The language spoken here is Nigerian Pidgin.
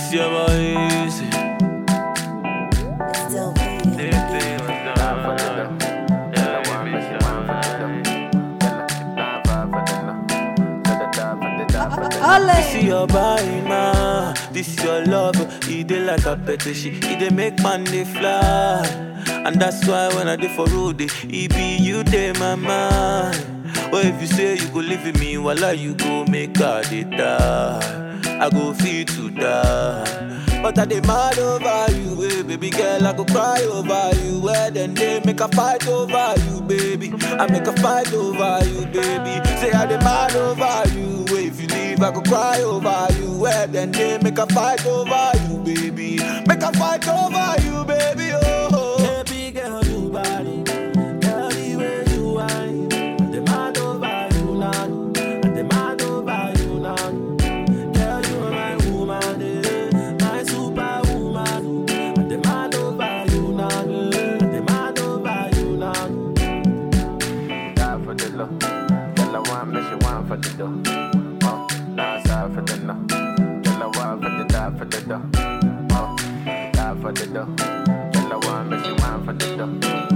This your boy easy. Still being. This is your body, man. This is your love. It dey like a petition. It dey make man dey fly. And that's why when I dey for road, eh, it be you dey my mind. Or if you say you go live with me, voila, you go make her dey die. I go feel to die. But I dey mad over you, eh, baby girl. I go cry over you. Where then they make a fight over you, baby. I make a fight over you, baby. Say I dey mad over you. eh, If you leave, I go cry over you. Where then they make a fight over you, baby. Make a fight over you, baby. Oh, baby girl, you body. Girl, the way you whine. I dey mad over you now. I dey mad over you now. Girl, you are my woman, eh, my superwoman. I dey mad over you now. I dey mad over you now. Die for the love. Girl, I want me, she want for the dough. Uh, nah, sorry for the no. Girl, I want for the die for the dough. Uh, die for the dough. Girl, I want me, she want for the dough.